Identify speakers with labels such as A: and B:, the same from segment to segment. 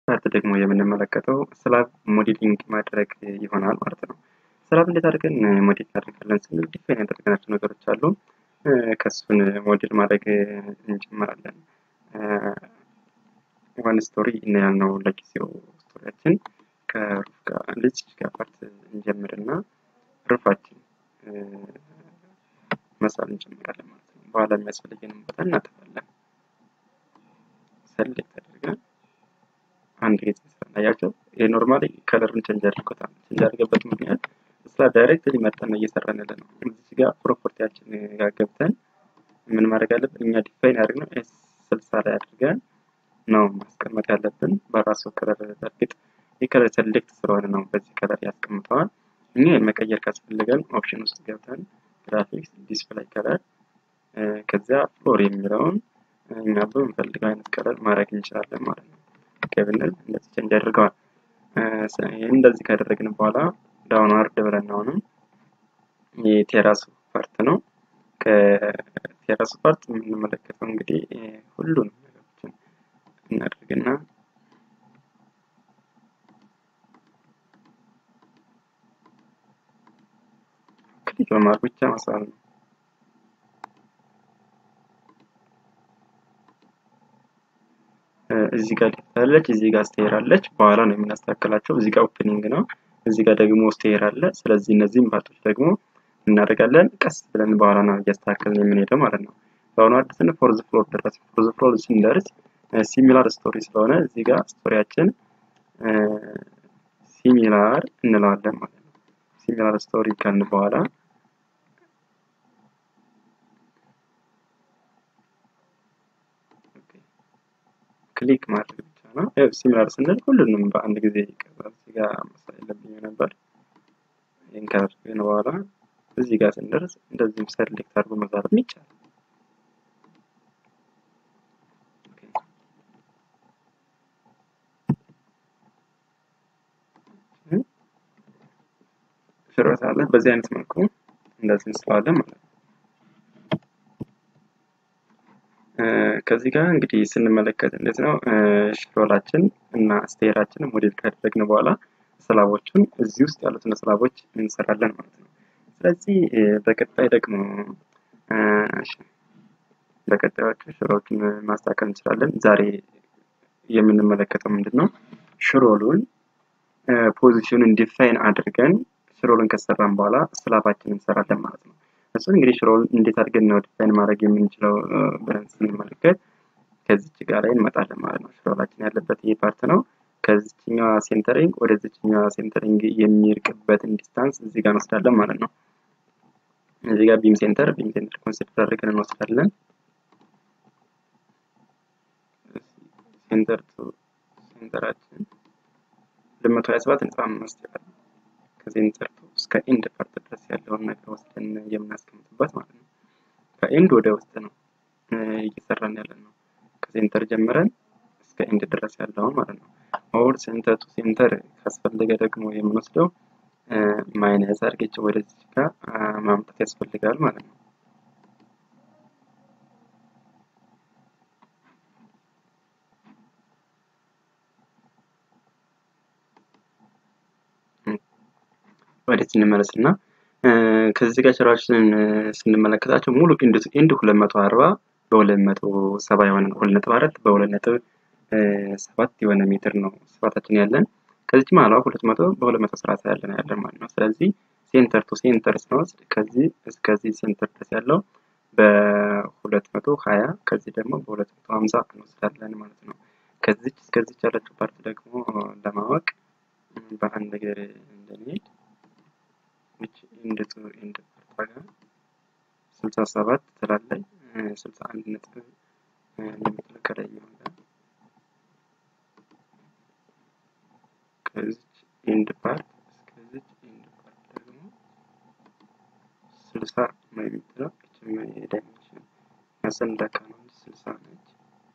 A: ፓርት ደግሞ የምንመለከተው ስላብ ሞዴሊንግ ማድረግ ይሆናል ማለት ነው። ስላብ እንዴት አድርገን ሞዴል እናደርጋለን ስንል ዲፋይን ያደረግናቸው ነገሮች አሉ። ከሱን ሞዴል ማድረግ እንጀምራለን። ዋን ስቶሪ እናያል ነው ለጊዜው ስቶሪያችን ከሩፍ ጋር ልጅ ጋር ፓርት እንጀምርና ሩፋችን መሳል እንጀምራለን ማለት ነው። በኋላ የሚያስፈልገንን ቦታ እናጠፋለን። ሰሌክት አድርገን አንድ ጊዜ ስናያቸው ይህ ኖርማሊ ከለሩን ቼንጅ አድርጎታል። ቼንጅ አድርገበት ምክንያት ስላ ዳይሬክትሊ መጠን ነው እየሰራን ያለ ነው። እዚህ ጋር ፕሮፐርቲያችን ጋር ገብተን ምን ማድረግ አለብን? እኛ ዲፋይን ያደርግነው ኤስ ስልሳ ላይ አድርገን ነው ማስቀመጥ ያለብን በራሱ ከለር። በእርግጥ የከለር ሰሌክት ስለሆነ ነው በዚህ ከለር ያስቀምጠዋል። እኛ መቀየር ካስፈልገን ኦፕሽን ውስጥ ገብተን ግራፊክስ ዲስፕላይ ከለር ከዚያ ፍሎር የሚለውን እኛ በምንፈልገው አይነት ከለር ማድረግ እንችላለን ማለት ነው። ብንል እንደዚህ ቼንጅ አድርገዋል። እንደዚህ ካደረግን በኋላ ዳውን ዋርድ ብለን አሁንም የቴራሱ ፓርት ነው። ከቴራሱ ፓርት የምንመለከተው እንግዲህ ሁሉንም ነገሮችን እናደርግና ክሊክ በማድረግ ብቻ መሳል ነው። እዚህ ጋር አለች፣ እዚህ ጋር ስቴር አለች። በኋላ ነው የምናስተካክላቸው። እዚህ ጋር ኦፕኒንግ ነው፣ እዚህ ጋር ደግሞ ስቴር አለ። ስለዚህ እነዚህም ፓርቶች ደግሞ እናደርጋለን ቀስ ብለን በኋላ ነው እያስተካከልን የምንሄደው ማለት ነው። በአሁኑ አዲስን ፎርዝ ፍሎር ደረስ። ፎርዝ ፍሎር ስንደርስ ሲሚላር ስቶሪ ስለሆነ እዚህ ጋር ስቶሪያችን ሲሚላር እንለዋለን ማለት ነው። ሲሚላር ስቶሪ ካልን በኋላ ክሊክ ማድረግ ብቻ ነው። ያው ሲሚላር ስንል ሁሉንም በአንድ ጊዜ ይቀርባል። እዚህ ጋር መስራት የለብኝ ነበር። ይህን ካደረግን በኋላ እዚህ ጋር ስንደርስ እንደዚህም ሰሌክት አድርጎ መዛረብ ይቻላል። ሽሮት አለ። በዚህ አይነት መልኩ እንደዚህ እንስለዋለን ማለት ነው። ከዚህ ጋር እንግዲህ ስንመለከት እንዴት ነው ሽሮላችን እና ስቴራችን ሞዴል ካደረግን በኋላ ስላቦቹን እዚህ ውስጥ ያሉትን ስላቦች እንሰራለን ማለት ነው። ስለዚህ በቀጣይ ደግሞ በቀጣዮቹ ሽሮዎችን ማስተካከል እንችላለን። ዛሬ የምንመለከተው ምንድን ነው ሽሮሉን ፖዚሽኑን ዲፋይን አድርገን ሽሮልን ከሰራን በኋላ ስላባችን እንሰራለን ማለት ነው። እሱን እንግዲህ ሽሮል እንዴት አድርገን ነው ዲፋይን ማድረግ የምንችለው ብለን ስንመለከት ከዚች ጋር ላይ እንመጣለን ማለት ነው። ሽሮላችን ያለበት ይህ ፓርት ነው። ከዚችኛዋ ሴንተሪንግ ወደ ዚችኛዋ ሴንተሪንግ የሚርቅበትን ዲስታንስ እዚህ ጋር እንወስዳለን ማለት ነው። እዚህ ጋር ቢም ሴንተር ቢም ሴንተር ኮንሲደር አድርገን እንወስዳለን። ሴንተር ቱ ሴንተራችን ለመቶ ሀያ ሰባት ነጥብ አምስት ይላል። ከሴንተር ቱ እስከ ኤንድ ፓርት ድረስ ያለውን ነገር ወስደን የምናስቀምጥበት ማለት ነው። ከኤንድ ወደ ውስጥ ነው እየሰራን ያለ ነው። ከሴንተር ጀምረን እስከ ኤንድ ድረስ ያለውን ማለት ነው። ኦር ሴንተር ቱ ሴንተር ካስፈለገ ደግሞ የምንወስደው ማይነስ አድርጌች ወደዚህ ጋር ማምጣት ያስፈልጋል ማለት ነው። ወደዚህ እንመለስ እና ከዚህ ጋር ስራዎችን ስንመለከታቸው ሙሉ ኢንድ ኢንድ ሁለት መቶ አርባ በሁለት መቶ ሰባ የሆነ ሁለት ነጥብ አራት በሁለት ነጥብ ሰባት የሆነ ሜትር ነው ስፋታችን ያለን። ከዚች መሀሏ ሁለት መቶ በሁለት መቶ ሰላሳ ያለን ያለን ማለት ነው። ስለዚህ ሴንተር ቱ ሴንተር ስንወስድ ከዚህ እስከዚህ ሴንተር ድረስ ያለው በሁለት መቶ ሀያ ከዚህ ደግሞ በሁለት መቶ ሀምሳ እንወስዳለን ማለት ነው። ከዚች እስከዚች ያለችው ፓርት ደግሞ ለማወቅ በአንድ ነገር እንደሚሄድ which ኢንድ ቱ ኢንድ ፓርት ጋር ስልሳ ሰባት ትላለች ስልሳ አንድ ነጥብ የምትለው ከላይ ይሆናል። ከዚች ኢንድ ፓርት እስከዚች ኢንድ ፓርት ደግሞ ስልሳ ነው የምትለው ይችም ዳይሜንሽን ያሰንዳካ ነው እንጂ ስልሳ ነች።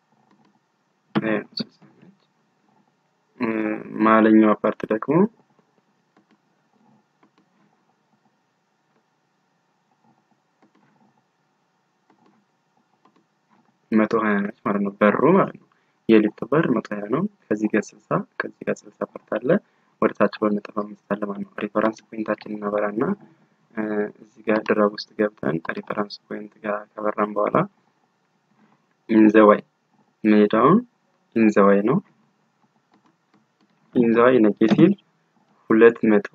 A: ስልሳ ነች። መሀለኛዋ ፓርት ደግሞ መቶ ሀያ ነች ማለት ነው። በሩ ማለት ነው። የሊፍቱ በር መቶ ሀያ ነው። ከዚህ ጋር ስልሳ ከዚህ ጋር ስልሳ ፓርት አለ። ወደ ታች ሁለት ነጥብ አምስት አለ ማለት ነው። ሪፈረንስ ፖይንታችን እናበራና እዚህ ጋር ድራግ ውስጥ ገብተን ሪፈረንስ ፖይንት ጋር ከበራን በኋላ ኢንዘዋይ ሜዳውን ኢንዘዋይ ነው። ኢንዘዋይ ኔጌቲቭ ሁለት መቶ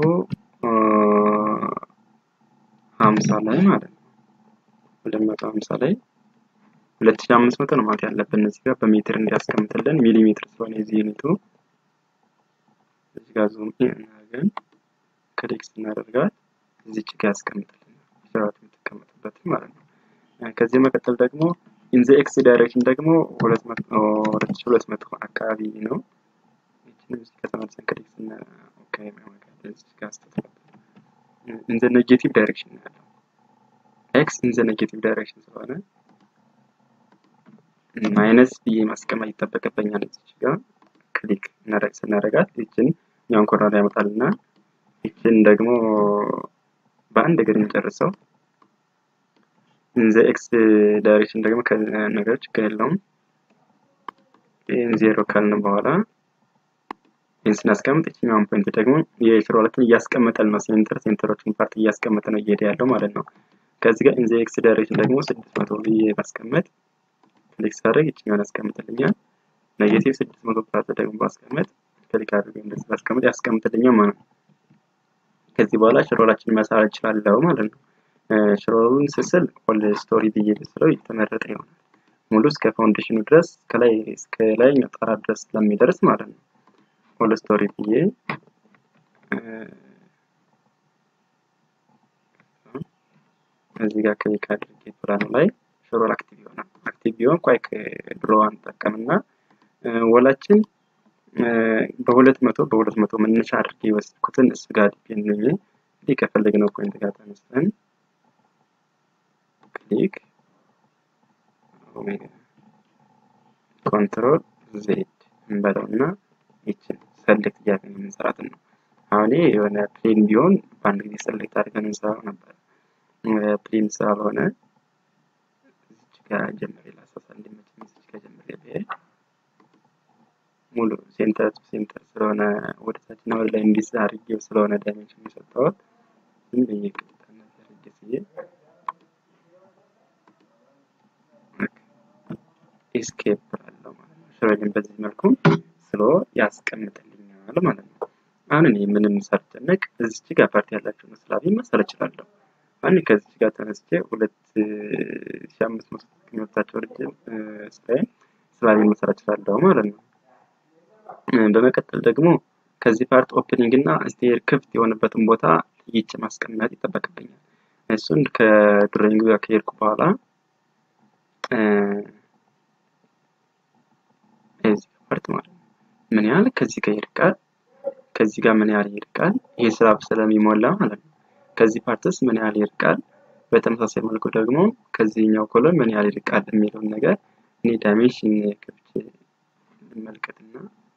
A: ሀምሳ ላይ ማለት ነው። ሁለት መቶ ሀምሳ ላይ ሁለት ሺህ አምስት መቶ ነው ማለት ያለብን እዚህ ጋር በሜትር እንዲያስቀምጥልን ሚሊሜትር ስለሆነ የዚህ ዩኒቱ እዚህ ጋር ዙም እናደርገን ክሊክ ስናደርጋት እዚች ጋር ያስቀምጥልን ስርዓት የምትቀመጥበት ማለት ነው። ከዚህ መቀጠል ደግሞ ኢንዘ ኤክስ ዳይሬክሽን ደግሞ ሁለት ሺህ ሁለት መቶ አካባቢ ነው። ይችንም እዚህ ጋር ተመልሰን ክሊክ ስና ኦኬ እዚህ ጋር ስተትነበር ኢንዘ ኔጌቲቭ ዳይሬክሽን ነው ያለው ኤክስ ኢንዘ ኔጌቲቭ ዳይሬክሽን ስለሆነ ማይነስ ብዬ ማስቀመጥ ይጠበቅብኛል። እዚች ጋር ክሊክ ስናደርጋት ይችን ኛውን ኮርነር ያመጣልና ይችን ደግሞ በአንድ እግር እንጨርሰው። ኢንዘ ኤክስ ዳይሬክሽን ደግሞ ነገሮች ከሌለውም ይህን ዜሮ ካልን በኋላ ይህን ስናስቀምጥ ይችኛውን ፖይንት ደግሞ የኤክስ ሁለትን እያስቀመጠል ነው። ሴንተር ሴንተሮችን ፓርት እያስቀመጠ ነው እየሄደ ያለው ማለት ነው። ከዚህ ጋር ኢንዘ ኤክስ ዳይሬክሽን ደግሞ ስድስት መቶ ብዬ ማስቀመጥ ክሊክ ሳደርግ ይችኛውን ያስቀምጥልኛል። ኔጌቲቭ ስድስት መቶ ፓርት ደግሞ ማስቀመጥ ክሊክ አድርገ እንደዚህ ማስቀመጥ ያስቀምጥልኛል ማለት ነው። ከዚህ በኋላ ሽሮላችን መሳል እችላለሁ ማለት ነው። ሽሮሉን ስስል ሆል ስቶሪ ብዬ ብስለው የተመረጠ ይሆናል። ሙሉ እስከ ፋውንዴሽኑ ድረስ ከላይ እስከ ላይኛው ጣራ ድረስ ስለሚደርስ ማለት ነው። ሆል ስቶሪ ብዬ እዚህ ጋር ክሊክ አድርጌ ፕላኑ ላይ ሽሮል አክቲቭ ይሆናል። አክቲቭ ቢሆን ኳይክ ድሮ አንጠቀምና ወላችን በሁለት መቶ በሁለት መቶ መነሻ አድርጌ የወሰድኩትን እሱ ጋር ዲፔንድ ነኝ። እንግዲህ ከፈለግነው ፖይንት ጋር ተነስተን ክሊክ ኮንትሮል ዜድ እንበለውና ይችን ሰሌክት እያደረግን የምንሰራትን ነው። አሁን የሆነ ፕሌን ቢሆን በአንድ ጊዜ ሰሌክት አድርገን እንሰራው ነበር። ፕሌን ስላልሆነ እዚች ጋር ጀምሬ ላሳሳ እንዲመቸኝ እዚች ጋር ጀምሬ ብሄድ ሙሉ ሴንተር ቱ ሴንተር ስለሆነ ወደ ታችና ወደ ላይ እንዲስ አድርጌው ስለሆነ ዳይሜንሽን የሰጠሁት ዝም ብዬ ቅጥታና አድርጌ ስዬ ኤስኬፕ አለው ማለት ነው። ሽሮልን በዚህ መልኩ ስሎ ያስቀምጥልኛል ማለት ነው። አሁን እኔ ምንም ሳልጨነቅ እዚች ጋር ፓርቲ ያላቸውን ስላቢ መሰል እችላለሁ። አሁን ከዚች ጋር ተነስቼ ሁለት ሺህ አምስት መቶ የሚወጣቸው ረጅም ስራዬን ስላቢ መሰል እችላለሁ ማለት ነው። በመቀጠል ደግሞ ከዚህ ፓርት ኦፕኒንግ እና ስቴር ክፍት የሆነበትን ቦታ ይጭ ማስቀመጥ ይጠበቅብኛል። እሱን ከድሮይንግ ጋር ከሄድኩ በኋላ እዚህ ፓርት ማለት ነው ምን ያህል ከዚህ ጋር ይርቃል፣ ከዚህ ጋር ምን ያህል ይርቃል፣ ይሄ ስላብ ስለሚሞላ ማለት ነው። ከዚህ ፓርትስ ምን ያህል ይርቃል፣ በተመሳሳይ መልኩ ደግሞ ከዚህኛው ኮሎን ምን ያህል ይርቃል የሚለውን ነገር እኔ ዳይሜንሽን ከፍቼ ልመልከትና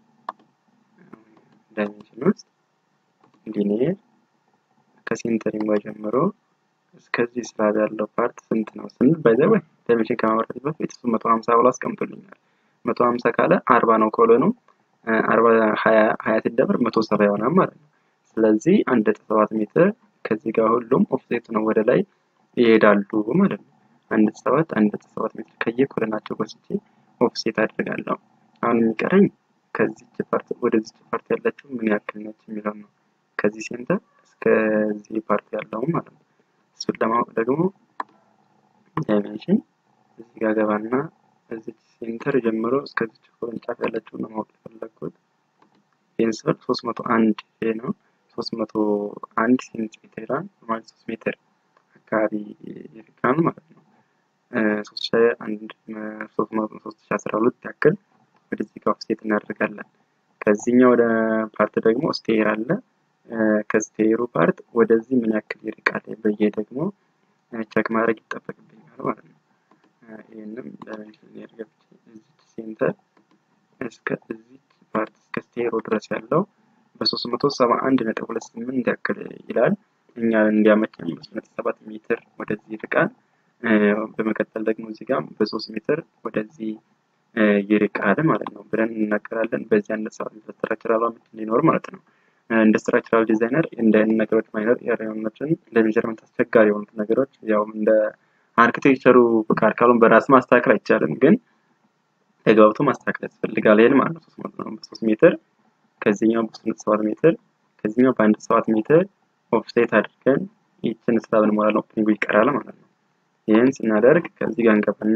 A: ዳይሜንሽን ውስጥ ሊኒየር ከሴንተሪንግ ጀምሮ እስከዚህ ስላብ ያለው ፓርት ስንት ነው ስንል ባይዘ ወይ ዳይሜንሽን ከማምረት በፊት እሱ መቶ ሀምሳ ብሎ አስቀምጦልኛል። መቶ ሀምሳ ካለ አርባ ነው ኮሎኑ አርባ ሀያ ሲደመር መቶ ሰባ ይሆናል ማለት ነው። ስለዚህ አንድ ነጥብ ሰባት ሜትር ከዚህ ጋር ሁሉም ኦፍሴት ነው ወደ ላይ ይሄዳሉ ማለት ነው። አንድ ነጥብ ሰባት አንድ ነጥብ ሰባት ሜትር ከየኮሎናቸው ወስጄ ኦፍሴት አድርጋለሁ። አሁን የሚቀረኝ ከዚች ፓርት ወደዚች ፓርት ያለችው ምን ያክል ነች የሚለው ነው። ከዚህ ሴንተር እስከዚህ ፓርት ያለው ማለት ነው። እሱን ለማወቅ ደግሞ ዳይሜንሽን እዚህ ጋር ገባና እዚች ሴንተር ጀምሮ እስከዚች ቅርንጫፍ ያለችው ነው ማወቅ የፈለግኩት። ይህን ስል ሶስት መቶ አንድ ነው። ሶስት መቶ አንድ ሴንቲሜትር ይላል ማለት ሶስት ሜትር አካባቢ ይርቃል ማለት ነው። ሶስት ሺ አንድ ሶስት መቶ ሶስት ሺ አስራ ሁለት ያክል ወደዚህ ጋር ኦፍሴት እናደርጋለን። ከዚህኛው ወደ ፓርት ደግሞ ስቴር አለ። ከስቴሩ ፓርት ወደዚህ ምን ያክል ይርቃል ብዬ ደግሞ ቸክ ማድረግ ይጠበቅብኛል ማለት ነው። ይህንም ዳይሜንሽን ያርገብች እዚች ሴንተር እስከ እዚች ፓርት እስከ ስቴሩ ድረስ ያለው በሶስት መቶ ሰባ አንድ ነጥብ ሁለት ስምንት ያክል ይላል። እኛ እንዲያመቸን በሶስት ነጥብ ሰባት ሜትር ወደዚህ ይርቃል። በመቀጠል ደግሞ እዚህ ጋር በሶስት ሜትር ወደዚህ ይርቃል ማለት ነው ብለን እንናገራለን። በዚህ አይነት ሰዓት ስትራክቸራል እንዲኖር ማለት ነው። እንደ ስትራክቸራል ዲዛይነር እንደ ነገሮች ማይነር ኤሪያዎችን እንደ ሜጀርመንት አስቸጋሪ የሆኑት ነገሮች ያው እንደ አርኪቴክቸሩ ፍቃድ ካልሆነ በራስ ማስተካከል አይቻልም፣ ግን ተግባብቶ ማስተካከል ያስፈልጋል። ይሄን ማለት ነው ሶስት መቶ ነው በሶስት ሜትር ከዚህኛው በሶስት ነጥብ ሰባት ሜትር ከዚህኛው በአንድ ሰባት ሜትር ኦፍሴት አድርገን ይችን ስላብ እንሞላለን። ኦፕኒንጉ ይቀራል ማለት ነው። ይህን ስናደርግ ከዚህ ጋር እንገባና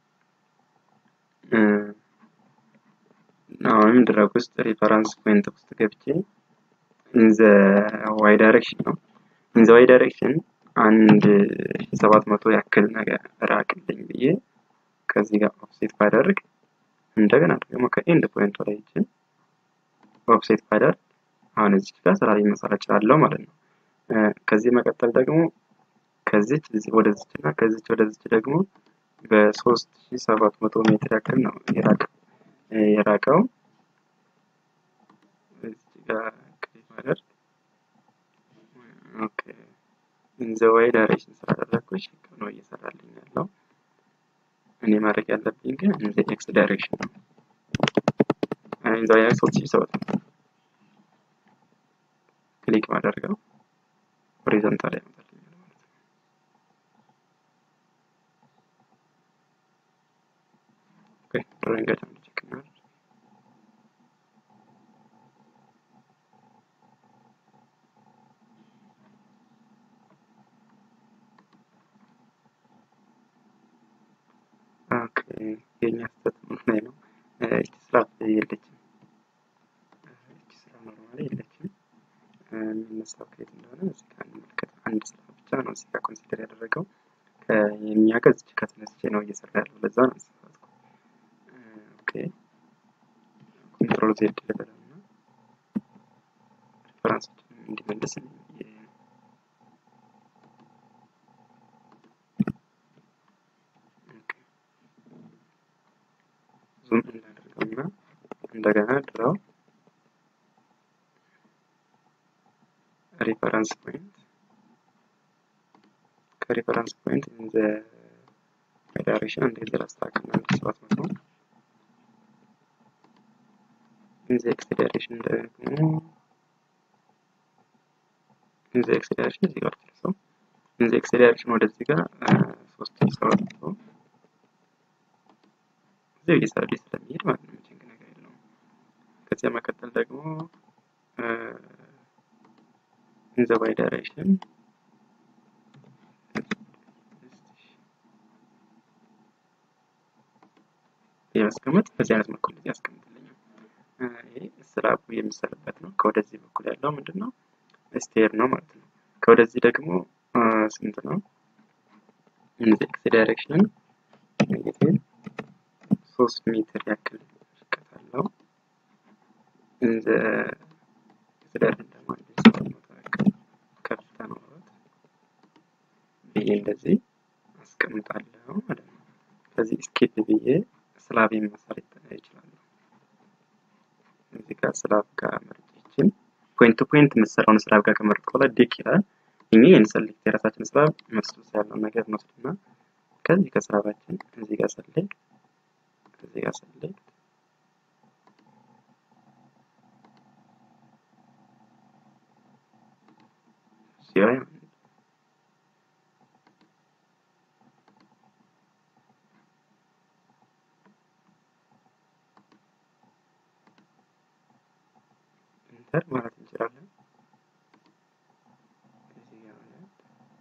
A: አሁንም ድረግ ውስጥ ሪፈረንስ ፖይንት ውስጥ ገብቼ ኢንዘ ዋይ ዳይሬክሽን ነው ኢንዘ ዋይ ዳይሬክሽን አንድ ሰባት መቶ ያክል ነገር ራቅልኝ ብዬ ከዚህ ጋር ኦፍሴት ባደርግ እንደገና ደግሞ ከኤንድ ፖይንት ላይ ይችን ኦፍሴት ባደርግ አሁን እዚህ ጋር ስራ ላይ መሰራት እችላለሁ ማለት ነው። ከዚህ መቀጠል ደግሞ ከዚች ወደዚች እና ከዚች ወደዚች ደግሞ በሶስት ሺ ሰባት መቶ ሜትር ያክል ነው የራቀው የራቀው እዚህ ጋር ክሊክ ማድረግ ኦኬ ኢንዘ ዋይ ዳይሬክሽን ስላደረግኩኝ ነው እየሰራልኝ ያለው። እኔ ማድረግ ያለብኝ ግን ኢንዘ ኤክስ ዳይሬክሽን ነው። ኢንዘ ዋይ ሶስት ሺ ሰባት መቶ ክሊክ ማደርገው ሆሪዞንታል ያመጣልኛል ማለት ነው። ኦኬ ድሮይንጋችን ቼክ እናድርግ። ኦኬ የኛ ስህተት ምን ላይ ነው? እቺ ስራ የለችም። እቺ ስራ ኖርማሊ የለችም። የሚነሳው ከየት እንደሆነ እዚህ ጋር እንመልከት። አንድ ስራ ብቻ ነው እዚህ ጋር ኮንሲደር ያደረገው የኛ ጋር እዚህ ከተነስቼ ነው እየሰራ ያለው። ለዛ ነው ያሳሳትኩ። ኦኬ ኮንትሮል ዜድ ልበለው እና ሪፈረንሶችን እንዲመልስ ዙም እናደርገውና እንደገና ድራው ሪፈረንስ ፖይንት ከሪፈረንስ ፖይንት ኢን ዘ ዳይሬክሽን እንደዚህ ላስተካክልና አንድ ሰባት መቶ ኢን ዘ ኤክስ ዳይሬክሽን ደግሞ ኢን ዘ ኤክስ ዳይሬክሽን እዚህ ጋር ደርሰው ኢን ዘ ኤክስ ዳይሬክሽን ወደዚህ ጋር ሶስት ሺህ ሰባት መቶ እዚህ እየሰራ ስለሚሄድ ማለት ነው። ችግር ነገር የለውም። ከዚያ መቀጠል ደግሞ in the y direction የማስቀመጥ በዚህ አይነት መልኩ እንደዚህ ያስቀምጥልኛል። ይሄ ስላቡ የሚሰራበት ነው። ከወደዚህ በኩል ያለው ምንድን ነው? ስቴር ነው ማለት ነው። ከወደዚህ ደግሞ ስንት ነው? ኤክስ ዳይሬክሽን ኔጌቲቭ ሶስት ሜትር ያክል ርቀት አለው። ኢንዘ ዳይሬክሽን ደግሞ አንድ ሰባት መቶ ያክል ከፍታ ኖሮት ብዬ እንደዚህ አስቀምጣለሁ ማለት ነው። ከዚህ ስኬፕ ብዬ ስላቤን መሰረት ይችላለሁ። እዚህ ጋር ስላብ ጋር መርጬችን ፖይንት ቱ ፖይንት የምትሰራውን ስላብ ጋር ከመረጥ በኋላ ዲክ ይላል። እኛ ይህን ሰሌክት የራሳችን ስላብ መስሉስ ያለውን ነገር እንወስድና ከዚህ ከስላባችን እዚህ ጋር ሰሌክት እዚህ ጋር ሰሌክት ሲሆን ኢንተር ማለት እንችላለን። እዚህ ጋር ማለት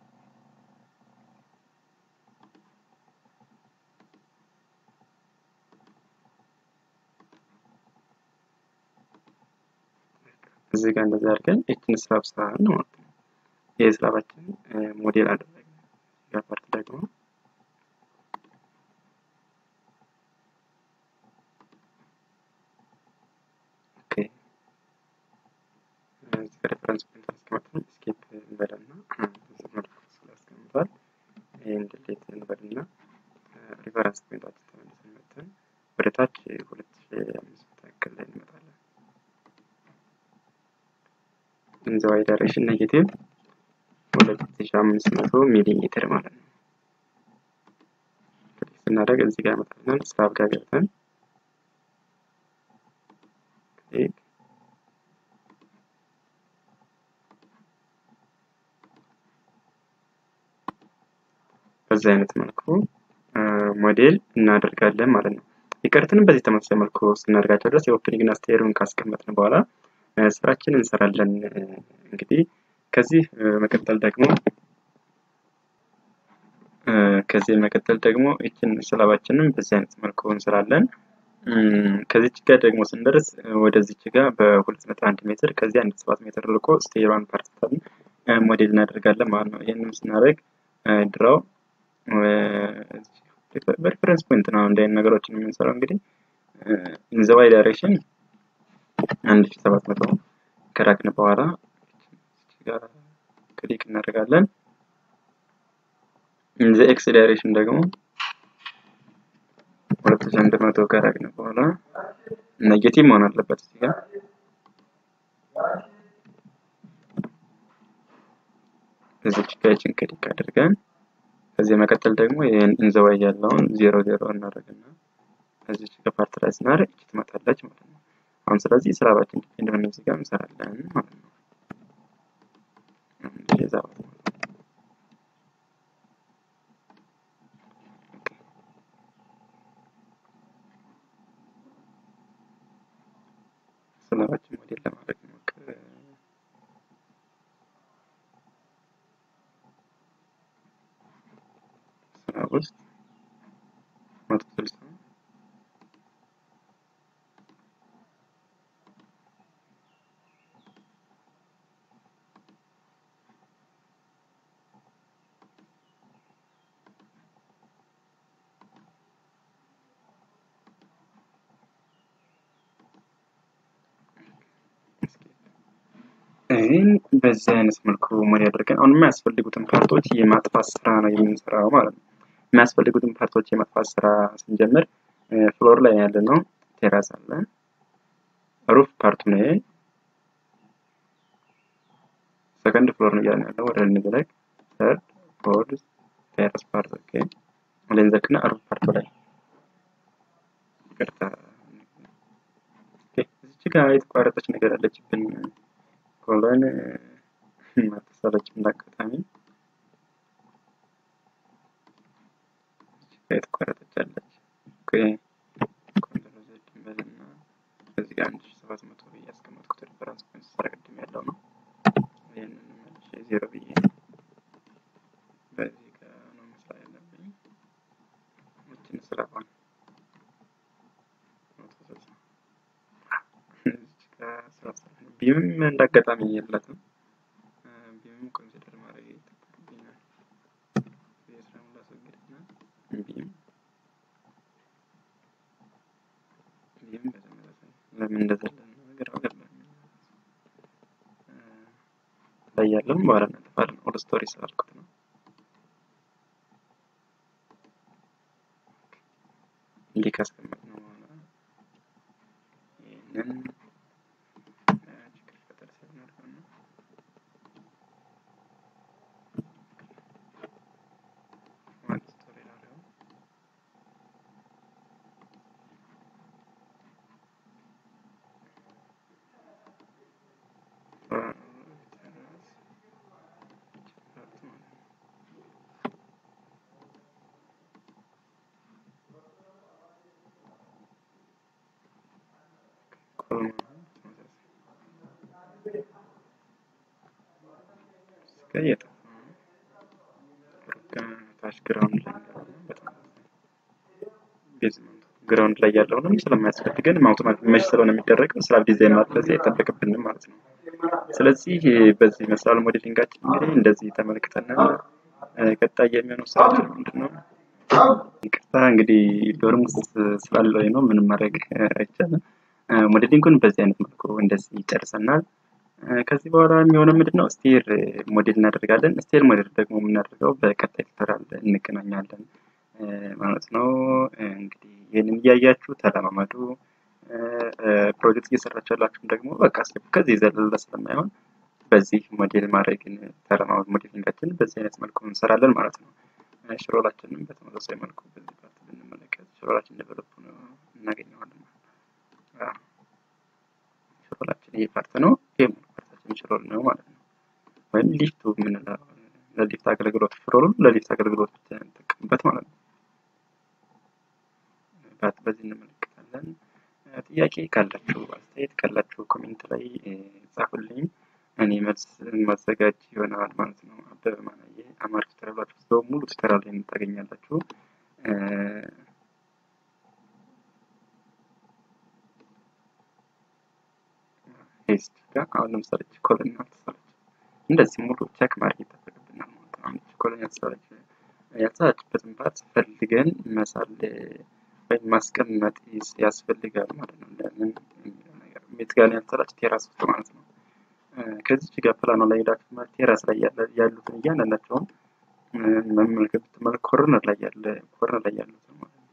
A: እዚህ ጋር እንደዚህ አድርገን እችን ስላብ ስራን ነው ማለት ነው። ይህ ስላባችን ሞዴል አደረግን። ጋር ፓርት ደግሞ ኦኬ እዚህ ጋር ሬፈረንስ ፖይንት አስቀምጠን ስኬፕ እንበልና መልኩ ስላስቀምጧል። ይህን ድሌት እንበልና ሪፈረንስ ፖይንታችን ተመልሰን መጥተን ወደ ታች ሁለት ሺ አምስት መቶ ያክል ላይ እንመጣለን። ኢን ዘ ዋይ ዳይሬክሽን ኔጌቲቭ ሁለት ሺ አምስት መቶ ሚሊ ሜትር ማለት ነው። ክሊክ ስናደርግ እዚህ ጋር ያመጣልናል። ስላብ ጋር ገብተን ክሊክ በዚህ አይነት መልኩ ሞዴል እናደርጋለን ማለት ነው። የቀሩትንም በዚህ ተመሳሳይ መልኩ ስናደርጋቸው ድረስ የኦፕኒንግ እና ስቴሩን ካስቀመጥን በኋላ ስራችን እንሰራለን። እንግዲህ ከዚህ መቀጠል ደግሞ ከዚህ መቀጠል ደግሞ ይችን ስላባችንን በዚህ አይነት መልኩ እንስራለን። ከዚች ጋር ደግሞ ስንደርስ ወደዚች ጋር በሁለት ነጥብ አንድ ሜትር ከዚህ አንድ ሰባት ሜትር ልቆ ስቴሯን ፓርቲታል ሞዴል እናደርጋለን ማለት ነው። ይህንም ስናደርግ ድራው በሪፈረንስ ፖይንት ነው እንደ አይነት ነገሮችን የምንሰራው እንግዲህ ኢንዘዋይ ዳይሬክሽን አንድ ሺ ሰባት መቶ ከራቅን በኋላ ጋር ክሊክ እናደርጋለን። ኢንዘ ኤክስ ዳይሬክሽን ደግሞ ሁለት ሺ አንድ መቶ ከራቅን በኋላ ኔጌቲቭ መሆን አለበት እዚህ ጋር እዚች ጋችን ክሊክ አድርገን ከዚህ መቀጠል ደግሞ ይህን ኢንዘዋይ ያለውን ዜሮ ዜሮ እናደርግና እዚች ጋር ፓርት ላይ ስናደርግ እች ትመጣለች ማለት ነው። አሁን ስለዚህ ስራባችን ዲፔንድ ሆነ እዚህ ጋር እንሰራለን ማለት ነው። እንደዛ ስራባችን ሞዴል ለማድረግ ሞክር ስራ ውስጥ መቶ ስልሳ ይህን በዚህ አይነት መልኩ ሞዴል አድርገን አሁን የሚያስፈልጉትን ፓርቶች የማጥፋት ስራ ነው የምንሰራው ማለት ነው። የሚያስፈልጉትን ፓርቶች የማጥፋት ስራ ስንጀምር ፍሎር ላይ ያለ ነው። ቴራስ አለ፣ ሩፍ ፓርቱ ነው። ሰከንድ ፍሎር ነው እያልን ያለው ወደ ልንዘለቅ ሰርድ ፎርዝ ቴራስ ፓርት ኦኬ ልንዘክና ሩፍ ፓርቱ ላይ ይቅርታ፣ እዚች ጋር የተቋረጠች ነገር አለችብን። ኮሎን ማተሰረች እንዳጋጣሚ የተቋረጠች አለች። ኮንትሮል ዜድ እንበልና እዚህ ጋር አንድ ሺህ ሰባት መቶ ብዬ ያስቀመጥኩት ሪፈረንስ ፖይንት ስራ ቅድም ያለው ነው። ይህንን መልሼ ዜሮ ብዬ በዚህ ጋር ነው መስራት ያለብኝ። ይችን ስራባን ቢምም እንዳጋጣሚ የላትም። ቢምም ኮንሲደር ማድረግ ይጠበቅብኛል። የስራ ላስወግድና ቢም ቢም በተመሳሳይ ለምን እንደዘለን ነገር አገባኝ ላይ ያለውም በኋላ እናጠፋለን። ኦል ስቶሪ ስላልኩት ነው። እንዲህ ካስቀመጥነው በኋላ ይህንን ታች ግራውንድ ላይ ቤዝመንቱ ግራውንድ ላይ ያለውንም ስለማያስፈልገን አውቶማቲክ መሽ ስለሆነ የሚደረገው ስራ ዲዛይን ማድረግ አይጠበቅብንም ማለት ነው። ስለዚህ በዚህ ይመስላል ሞዴሊንጋችን እንግዲህ እንደዚህ ተመልክተናል። ቀጣይ የሚሆነው ስራችን ምንድን ነው? ይቅርታ እንግዲህ ዶርም ውስጥ ስላለው ነው ምንም ማድረግ አይቻልም። ሞዴሊንጉን በዚህ አይነት መልኩ እንደዚህ ይጨርሰናል። ከዚህ በኋላ የሚሆነው ምንድን ነው? ስቴር ሞዴል እናደርጋለን። ስቴር ሞዴል ደግሞ የምናደርገው በቀጣይ ቱቶሪያል እንገናኛለን ማለት ነው። እንግዲህ ይህንን እያያችሁ ተለማመዱ። ፕሮጀክት እየሰራችሁ ያላችሁም ደግሞ በቃ ከዚህ ዘለለ ስለማይሆን በዚህ ሞዴል ማድረግን ተለማመዱ። ሞዴሊንጋችን በዚህ አይነት መልኩ እንሰራለን ማለት ነው። ሽሮላችንም በተመሳሳይ መልኩ በዚህ ፓርት ብንመለከት ሽሮላችን ዴቨሎፕ እናገኘዋለን። ሮላችን ይሄ ፓርት ነው። ይሄ ሙሉ ፓርታችን ሮል ነው ማለት ነው። ወይም ሊፍቱ የምንለው ለሊፍት አገልግሎት ፍሎሩን ለሊፍት አገልግሎት ብቻ እንጠቀምበት ማለት ነው። በዚህ እንመለከታለን። ጥያቄ ካላችሁ አስተያየት ካላችሁ ኮሜንት ላይ ጻፉልኝ። እኔ መልስ ማዘጋጅ ይሆናል ማለት ነው። አበበ ማናየ አማርኛ ቱቶሪያሎች ውስጥ ሙሉ ቱቶሪያል ላይ ታገኛላችሁ። ፔስት ጋር አሁን ለምሳሌ ኮሎን ያልተሰራች እንደዚህ ሙሉ ቼክ ማድረግ ይጠበቅብናል ማለት ነው። አሁን ኮሎን ያልተሰራች ያልተሰራችበትን ፓርት ፈልገን መሳል ወይም ማስቀመጥ ያስፈልጋል ማለት ነው። ለምን የሚለው ነገር ቤት ጋር ያልተሰራች ቴራስ ውስጥ ማለት ነው። ከዚች ጋር ፕላኗ ላይ ሄዳችሁ ማለት ቴራስ ላይ ያሉትን እያንዳንዳቸውን መመልከት ብትመለከቱ ኮርነር ላይ ያለ ኮርነር ላይ ያሉትን ማለት ነው።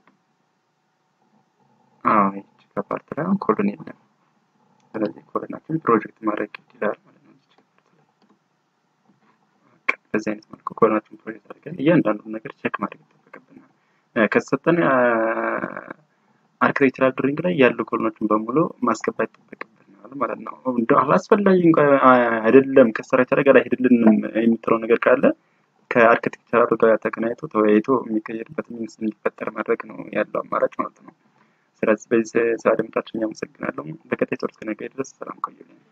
A: አዎ ይህች ከፓርት ላይ አሁን ኮሎን የለም። ስለዚህ ኮሎናችን ፕሮጀክት ማድረግ ይችላል ማለት ነው። በዚህ አይነት መልኩ ኮሎናችን ፕሮጀክት አድርገን እያንዳንዱን ነገር ቼክ ማድረግ ይጠበቅብናል። ከተሰጠን አርክቴክቸራል ድሪንግ ላይ ያሉ ኮሎኖችን በሙሉ ማስገባት ይጠበቅብናል ማለት ነው። እንደ አላስፈላጊ እንኳ አይደለም ከስትራክቸር ጋር አይሄድልንም የምትለው ነገር ካለ ከአርክቴክቸራሉ ጋር ተገናኝቶ ተወያይቶ የሚቀየርበት ሚንስ እንዲፈጠር ማድረግ ነው ያለው አማራጭ ማለት ነው። ስለዚህ በዚህ ስላደመጣችሁኝ አመሰግናለሁ። በቀጣይ ጦር እስክንገናኝ ድረስ ሰላም ቆዩልኝ።